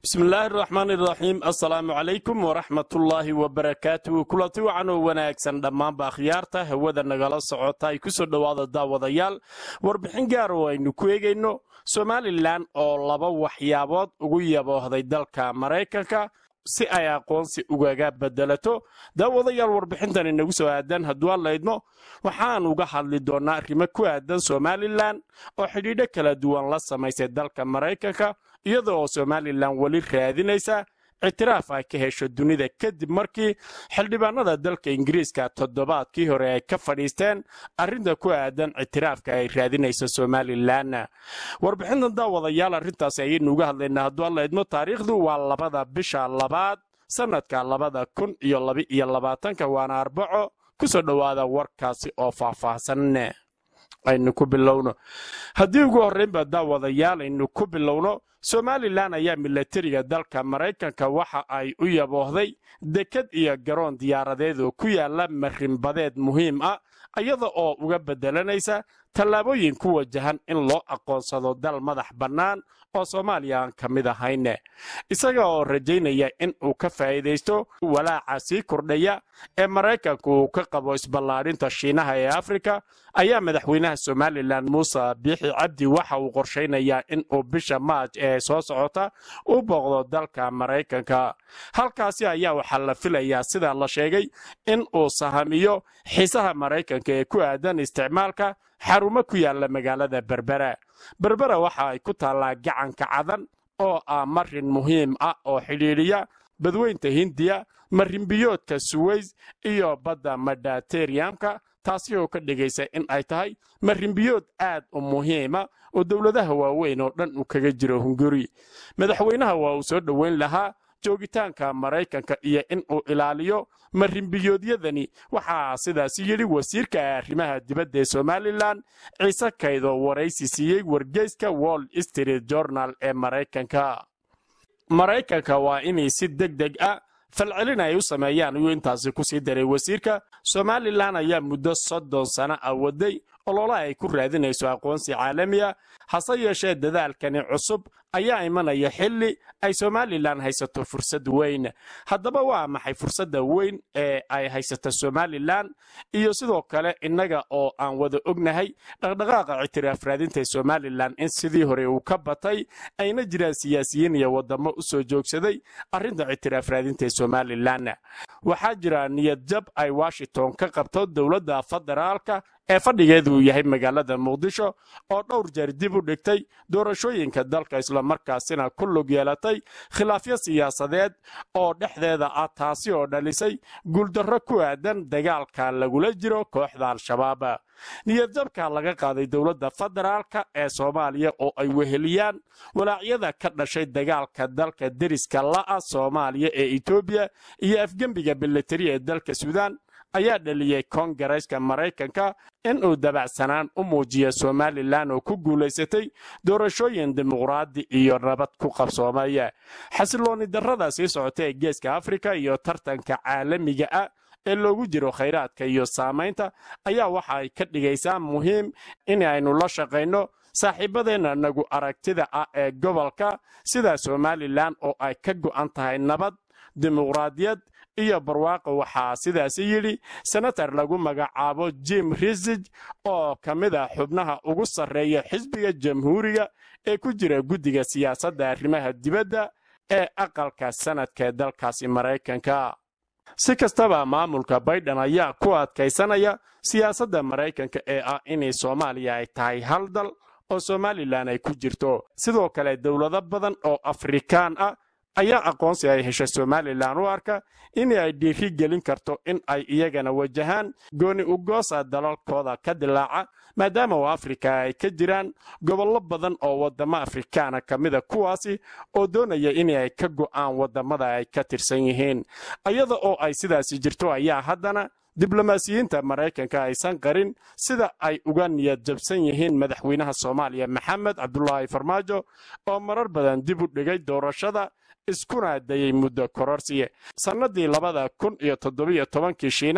bismillaahi araxmaan iraxiim assalaamu calaykum waraxmatullaahi wabarakaatuhu kulanti wacan oo wanaagsan dhammaanba akhyaarta hawada nagala socota ay ku soo dhowaada daawadayaal warbixin gaar oo aynu ku eegayno somalilan oo laba waxyaabood ugu yaboohday dalka maraykanka si ay aqoonsi ugaga bedelato daawadayaal warbixintan inagu soo aadan hadduu hadlaydno waxaan uga hadli doonnaa arrimo ku aadan somalilan oo xidhiidho kala duwan la samaysay dalka maraykanka iyada oo somalilan weli raadinaysa ictiraaf ay ka hesho dunida kadib markii xildhibaanada dalka ingiriiska toddobaadkii hore ay ka fadhiisteen arrinta ku aadan ictiraafka ay raadinayso somalilan warbixintan daawadayaal arrintaasi ayaynu uga hadlaynaa hadduu hadlaydmo taariikhdu waa labada bisha labaad sannadka labada kun iyo labaiyo labaatanka waana arbaco ku soo dhowaada warkaasi oo faahfaahsan aynu ku bilowno haddii ugu horraynba daawadayaal aynu ku bilowno somalilan ayaa milatariga dalka maraykanka waxa ay u yaboohday dekad iyo garoon diyaaradeed oo ku yaala marinbadeed muhiim ah iyada oo uga beddelanaysa tallaabooyin ku wajahan in loo aqoonsado dal madax bannaan oo soomaaliya aan ka mid ahayne isaga oo rajaynaya in uu ka faa'iidaysto walaaca sii kordhaya ee maraykanku uu ka qabo isballaadhinta shiinaha ee afrika ayaa madaxweynaha somalilan muuse biixi cabdi waxa uu qorshaynayaa in uu bisha maaj ee soo socota u booqdo dalka maraykanka halkaasi ayaa waxaa la filayaa sida la sheegay in uu sahamiyo xiisaha maraykanka ee ku aadan isticmaalka xarumo ku yaalla magaalada berbera berbera waxa ay ku taallaa gacanka cadan oo ah marin muhiim ah oo xidhiidhiya badweynta hindiya marinbiyoodka suweys iyo badda mediteriyamka taasi oo ka dhigaysa in ay tahay marinbiyood aad u muhiima oo dowladaha waaweyn oo dhan uu kaga jiro hunguri madaxweynaha waa uu soo dhoweyn lahaa joogitaanka maraykanka iyo in uu ilaaliyo marinbiyoodyadani waxaa sidaasi yidhi wasiirka arrimaha dibadda ee somalilan ciise kaydoo waraysi siiyey wargeyska wall street journal ee maraykanka maraykanka waa inay si deg deg ah falcelin ay u sameeyaan ayuu intaasi ku sii daray wasiirka somalilan ayaa muddo soddon sano ah waday olole ay ku raadinayso aqoonsi caalamiya hase yeeshee dadaalkani cusub ayaa imanaya xilli ay somalilan haysato fursad weyn haddaba waa maxay fursadda weyn ee ay haysato somalilan iyo sidoo kale innaga oo aan wada ognahay dhaqdhaqaaqa ictiraaf raadinta somalilan in sidii hore uu ka batay ayna jiraan siyaasiyiin iyo wadamo u soo joogsaday arrinta ictiraaf raadinta somalilan waxaa jira niyadjab ay washington ka qabto dowladda federaalka ee fadhigeedu uu yahay magaalada muqdisho oo dhowr jeer dib u dhigtay doorashooyinka dalka islamarkaasina ku lug yeelatay khilaafyo siyaasadeed oo dhexdeeda ah taasi oo dhalisay guuldarro ku aadan dagaalka lagula jiro kooxda al-shabaab niyadjabka laga qaaday dowladda federaalka ee soomaaliya oo ay weheliyaan walaacyada ka dhashay dagaalka dalka deriska la'a soomaaliya ee etoobiya iyo afgembiga bilateri ee dalka suudaan ayaa dhaliyey koongareeska maraykanka inuu dabacsanaan u muujiya somalilan oo ku guulaysatay doorashooyin dimuqraadi iyo nabad ku qabsoomaya xasilooni darrada sii socota ee geeska afrika iyo tartanka caalamiga ah ee loogu jiro khayraadka iyo saamaynta ayaa waxa ay ka dhigaysaa muhiim in aynu la shaqayno saaxiibadeenna nagu aragtida ah ee gobolka sida somalilan oo ay ka go'an tahay nabad dimuqraadiyad iyo barwaaqo waxaa sidaasi yidhi senatar lagu magacaabo jim risig oo ka mid ah xubnaha ugu sarreeya xisbiga jamhuuriga ee ku jira guddiga siyaasadda arrimaha dibadda ee aqalka sanadka ee dalkaasi maraykanka si kastaba maamulka baydhan ayaa ku adkaysanaya siyaasadda maraykanka ee ah inay soomaaliya ay tahay hal dal oo somalilan ay ku jirto sidoo kale dowlado badan oo afrikaan ah ayaa aqoonsi ay heshay somalilan u arka in ay dhiiri gelin karto in ay iyagana wajahaan gooni ugoosa dalalkooda ka dilaaca maadaama oo afrika ay ka jiraan gobollo badan oo waddamo afrikaana ka mida kuwaasi oo doonaya in ay ka go'aan waddamada ay ka tirsan yihiin iyada oo ay sidaasi jirto ayaa haddana diblomaasiyiinta maraykanka aysan qarin sida ay uga niyad jabsan yihiin madaxweynaha soomaaliya maxamed cabdulaahi farmaajo oo marar badan dib u dhigay doorashada iskuna dayay muddo kororsiye sannadii labada kun iyo toddobiyo tobankii shiinaha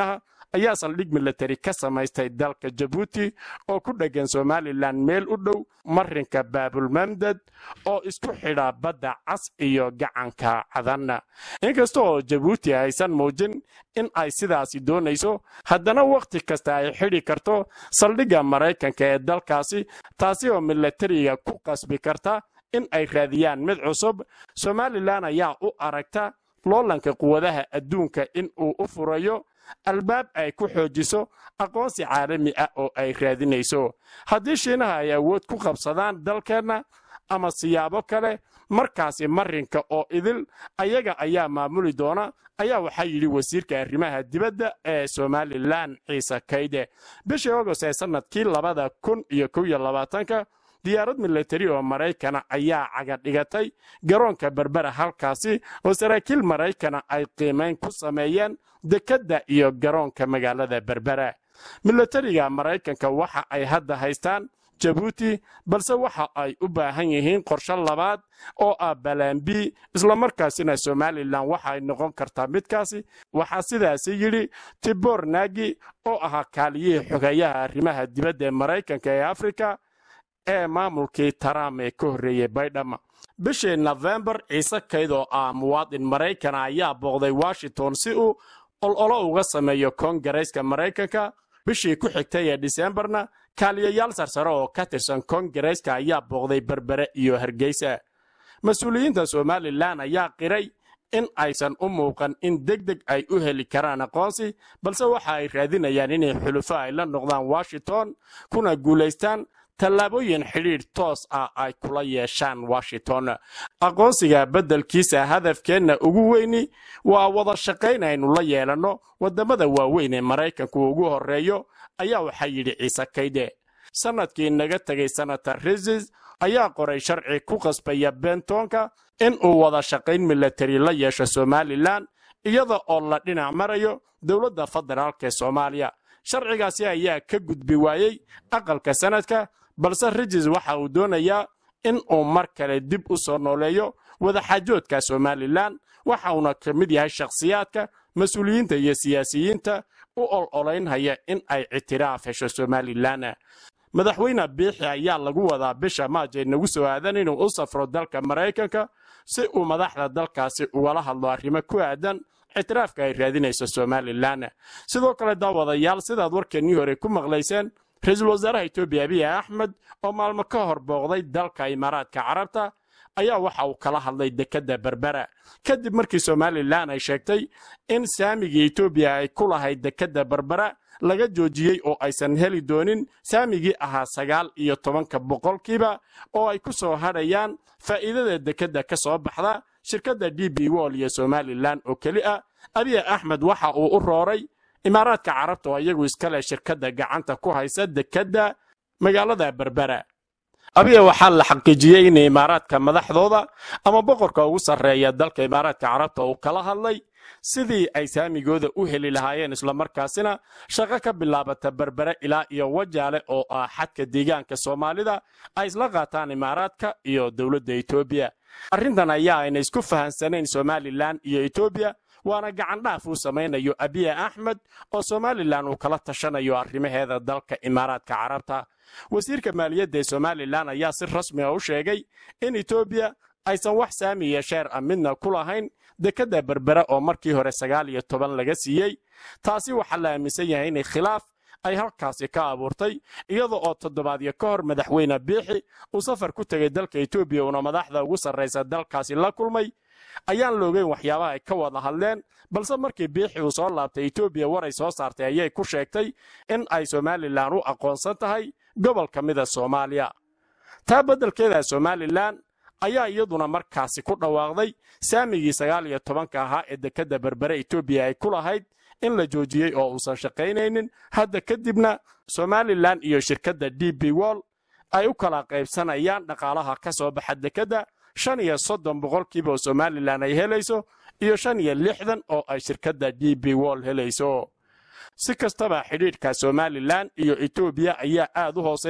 ayaa saldhig milatari ka samaystay dalka jabuuti oo ku dheggan somalilan meel u dhow marinka baabulmamdad oo isku xidha badda cas iyo gacanka cadanna inkasta oo jabuuti aysan muujin in ay sidaasi doonayso haddana wakhti kasta ay xidhi karto saldhigga maraykanka ee dalkaasi taasi oo milatariga ku qasbi karta in ay raadiyaan mid cusub somalilan ayaa u aragta loolanka quwadaha adduunka in uu u furayo albaab ay ku xoojiso aqoonsi caalami ah oo ay raadinayso haddii shiinaha ay awood ku qabsadaan dalkeenna ama siyaabo kale markaasi marinka oo idil ayaga ayaa maamuli doona ayaa waxaa yidhi wasiirka arrimaha dibadda ee somalilan ciise kayde bishii agost ee sannadkii labada kun iyo kow iyo labaatanka diyaarad milatari oo maraykana ayaa caga dhigatay garoonka berbera halkaasi oo saraakiil maraykana ay qiimayn ku sameeyeen dekedda iyo garoonka magaalada berbera milatariga maraykanka waxa ay hadda haystaan jabuuti balse waxa ay u baahan yihiin qorshe labaad oo ah balambi islamarkaasina somalilan waxa ay noqon kartaa midkaasi waxaa sidaasi yidhi tibor nagi oo ahaa kaaliyihii xogeeyaha arrimaha dibadda ee maraykanka ee afrika ee maamulkii taraam ee ka horreeyey baydhama bishii nofembar ciise kayd oo ah muwaadin maraykana ayaa booqday washington si uu ololo uga sameeyo koongareeska maraykanka bishii ku xigtay ee disembarna kaaliyayaal sarsare oo ka tirsan koongareeska ayaa booqday berbere iyo hargeysa mas-uuliyiinta somalilan ayaa qiray in aysan u muuqan in deg deg ay u heli karaan aqoonsi balse waxa ay raadinayaan inay xulufo ay la noqdaan washington kuna guulaystaan tallaabooyin xidhiidh toos ah ay kula yeeshaan washington aqoonsiga beddelkiisa hadafkeenna ugu weyni waa wada shaqayn aynu la yeelanno waddamada waaweyn ee maraykanku ugu horreeyo ayaa waxaa yidhi ciise kayde sannadkii naga tegay senator risis ayaa qoray sharci ku qasbaya bentonka in uu wada shaqayn milatari la yeesho somalilan iyada oo la dhinac marayo dowladda federaalk ee soomaaliya sharcigaasi ayaa ka gudbi waayey aqalka sanadka balse rijis waxa uu doonayaa in uu mar kale dib u soo nooleeyo wadaxaajoodka somalilan waxa uuna ka mid yahay shakhsiyaadka mas-uuliyiinta iyo siyaasiyiinta u ol-olaynhaya in ay ictiraaf hesho somalilan madaxweyne biixi ayaa lagu wadaa bisha maaj ee nagu soo aadan inuu u safro dalka maraykanka si uu madaxda dalkaasi ugala hadlo arrimo ku aadan ictiraafka ay raadinayso somalilan sidoo kale daawadayaal sidaad warkeennii hore ku maqlayseen ra-iisul wasaaraha etoobiya abiy axmed oo maalmo ka hor booqday dalka imaaraadka carabta ayaa waxa uu kala hadlay dekedda berbera kadib markii somalilan ay sheegtay in saamigii etoobiya ay ku lahayd dekedda berbera laga joojiyey oo aysan heli doonin saamigii ahaa sagaal iyo tobanka boqolkiiba oo ay ku soo hadhayaan faa'iidada dekedda ka soo baxda shirkadda d b wol iyo somalilan oo keli ah abiy axmed waxa uu u rooray imaaraadka carabta oo iyagu iska leh shirkadda gacanta ku haysa dekedda magaalada berbera abiya waxaa la xaqiijiyey in imaaraadka madaxdooda ama boqorka ugu sarreeya dalka imaaraadka carabta uu kala hadlay sidii ay saamigooda u heli lahaayeen islamarkaasina shaqo ka bilaabata berbere ilaa iyo wajaale oo ah xadka deegaanka soomaalida ay isla qaataan imaaraadka iyo dowladda etoobiya arrintan ayaa ayna isku fahansanayn somalilan iyo etoobiya waana gacandhaaf uu samaynayo abiy axmed oo somalilan uu kala tashanayo arrimaheeda dalka imaaraadka carabta wasiirka maaliyadda ee somalilan ayaa si rasmi a u sheegay in etoobiya aysan wax saamiya sheer a midna ku lahayn dekedda berbere oo markii hore sagaal iyo toban laga siiyey taasi waxaa la aaminsan yahay inay khilaaf ay halkaasi ka abuurtay iyada oo toddobaadyo ka hor madaxweyne biixi uu safar ku tegay dalka etoobiya uuna madaxda ugu sarraysa dalkaasi la kulmay ayaan la ogeyn waxyaabaha ay ka wada hadleen balse markii biixi uu soo laabtay etoobiya war ay soo saartay ayay ku sheegtay in ay somalilan u aqoonsan tahay gobol ka mida soomaaliya taa beddelkeeda somalilan ayaa iyaduna markaasi ku dhawaaqday saamigii sagaal iyo tobanka ahaa ee dekedda berbere etoobiya ay ku lahayd in la joojiyey oo uusan shaqaynaynin hadda kadibna somalilan iyo shirkadda d b wol ay u kala qaybsanayaan dhaqaalaha ka soo baxa dekedda shan iyo soddon boqolkiiba oo somalilan ay helayso iyo shan iyo lixdan oo ay shirkadda d b wol helayso si kastaba xidhiidhka somalilan iyo etoobiya ayaa aad u hooseeya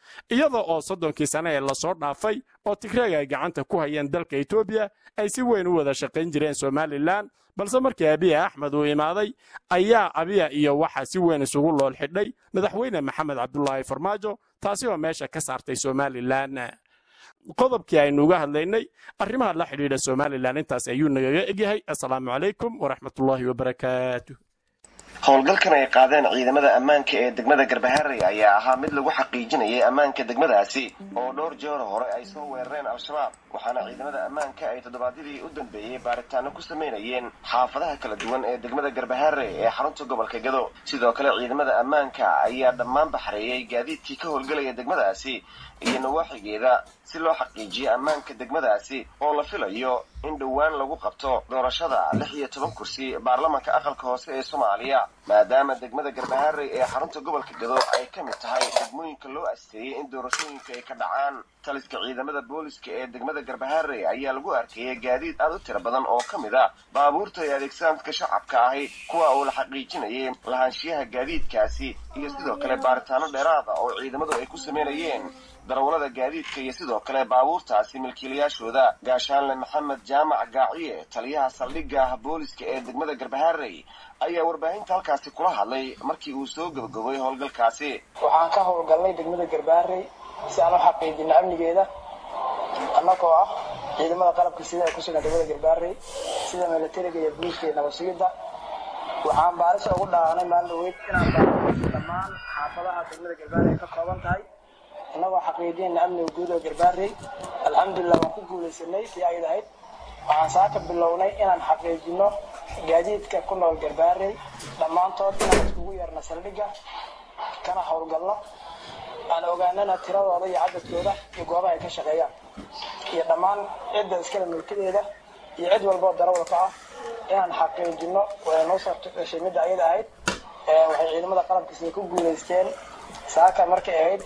iyada oo soddonkii sane ee lasoo dhaafay oo tigreega ay gacanta ku hayeen dalka etoobiya ay si weyn u wada shaqayn jireen somalilan balse markii abiya axmed uu imaaday ayaa abiya iyo waxaa si weyn isugu lool xidhay madaxweyne maxamed cabdulaahi farmaajo taasi oo meesha ka saartay somalilan qodobkii aynu uga hadlaynay arrimaha la xidhiidha somalilan intaas ayuu nagaga egyahay assalaamu calaykum waraxmatullaahi wabarakaatu howlgalkan ay qaadeen ciidamada ammaanka ee degmada garbaharey ayaa ahaa mid lagu xaqiijinayay ammaanka degmadaasi oo dhowr jeer hore ay soo weerareen al-shabaab waxaana ciidamada ammaanka ay toddobaadyadii u dambeeyey baaritaano ku samaynayeen xaafadaha kala duwan ee degmada garbaharey ee xarunta gobolka gado sidoo kale ciidamada ammaanka ayaa dhammaan baxreeyey gaadiidkii ka howlgelaya degmadaasi iyo nawaaxigeeda si loo xaqiijiyo ammaanka degmadaasi oo la filayo in dhowaan lagu qabto doorashada lix iyo toban kursi baarlamanka aqalka hoose ee soomaaliya maadaama degmada garbaharey ee xarunta gobolka gado ay ka mid tahay degmooyinka loo asteeyey in doorashooyinka ay ka dhacaan taliska ciidamada booliska ee degmada garbaharey ayaa lagu arkayay gaadiid aad u tiro badan oo ka mid a baabuurta ay adeegsaanka shacabka ahi kuwa uu la xaqiijinayay lahaanshiyaha gaadiidkaasi iyo sidoo kale baaritaano dheeraada oo ciidamadu ay ku sameynayeen darawalada gaadiidka iyo sidoo kale baabuurtaasi milkiilayaashooda gaashaanle maxamed jaamac gaaciye taliyaha saldhigga booliska ee degmada garbaharey ayaa warbaahinta halkaasi kula hadlay markii uu soo gabagabay howlgalkaasi waxaan ka howlgalnay degmada garbaharey si aan u xaqiijino amnigeeda annagoo ah ciidamada qalabka sida ay kusugan degmada garbaharey sida milatariga iyo buliiska iyo nabadsigidda waxaan baarisha ugu dhaqaanay maalin dhaweyd inaan baaro dhammaan xaafadaha degmada garbaharey ka kooban tahay innagoo xaqiijinayna amniga guud oo garbaarey alxamdulilah waan ku guulaysanay si ayd ahayd waxaan saaka bilownay inaan xaqiijino gaadiidka ku nool garbaarey dhammaantood inaan iskugu yeerno saldhigga kana howlgalno aan ogaanana tiradooda iyo cadadkooda iyo goobaha ay ka shaqeeyaan iyo dhammaan cidda iskale mulkadeeda iyo cid walboo darawalka ah inaan xaqiijino way noo sarto gashay midda ayada ahayd waxay ciidamada qalabkiisa ku guulaysteen saaka markay ahayd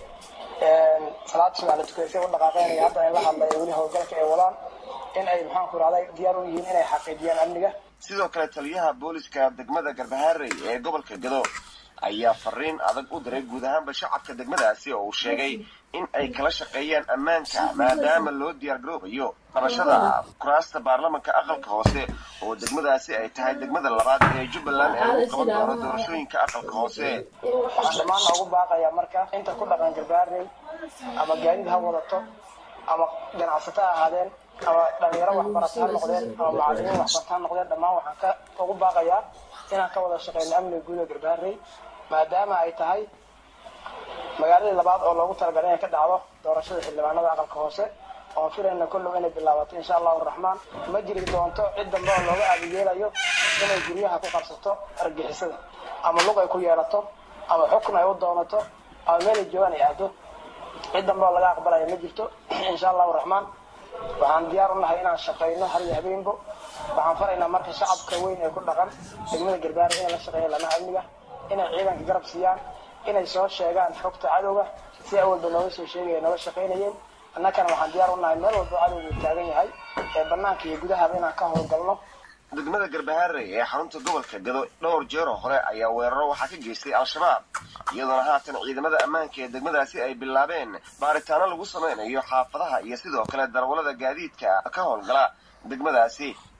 salaada subax la tukaysay u dhaqaaqeynaya hadda ay la hadlaya weli howlgalka ay wadaan in ay maxaanku rahday diyaar u yihiin inay xaqiijiyaan amniga sidoo kale taliyaha booliska degmada garbaharey ee gobolka gado ayaa fariin adag u diray guud ahaanba shacabka degmadaasi oo uu sheegay in ay kala shaqeeyaan ammaanka maadaama loo diyaargaroobayo qabashada kuraasta baarlamanka aqalka hoose oo degmadaasi ay tahay degmada labaad ee jubbaland ee lagu qaban doono doorashooyinka aqalka hoose waxaan dhammaan noogu baaqayaa marka inta ku dhaqan garbaarey ama gaadiid ha wadato ama ganacsato ha ahaadeen ama dhalinyaro waxbarata ha noqdeen ama macalimiin waxbarata ha noqdeen dhammaan waxaan ka ugu baaqayaa inaan ka wada shaqeyno amniga guud ee garbaarey maadaama ay tahay magaaladii labaad oo loogu talagalay inay ka dhacdo doorashada xildhibaanada aqalka hoose oon filayna kollow inay bilaabato insha allahu raxmaan ma jiri doonto cid dambe oo looga aadiyeelayo inay guryaha ku qabsato argixisada ama lug ay ku yeelato ama xukun ay u doonato ama meelay joogaan ay aado cid dambe oo laga aqbalaya ma jirto insha allahu raxmaan waxaan diyaar u nahay inaan shaqayno har iyo habeenbo waxaan faraynaa marka shacabka weyn ee ku dhaqan degmada garbaare inay la shaqeeyaan lamaha amniga inay ciidanka garab siiyaan inay soo sheegaan xogta cadowga si awalba nooga soo sheegaya nooga shaqaynayeen annakana waxaan diyaar u nahay meel walba cadowgu taagan yahay ee banaanka iyo gudahaba inaan ka howlgalno degmada garbaharey ee xarunta gobolka gado dhowr jeeroo hore ayaa weeraro waxaa ka geystay al-shabaab iyadoona haatan ciidamada ammaanka ee degmadaasi ay bilaabeen baaritaano lagu samaynayo xaafadaha iyo sidoo kale darawallada gaadiidka ka howlgala degmadaasi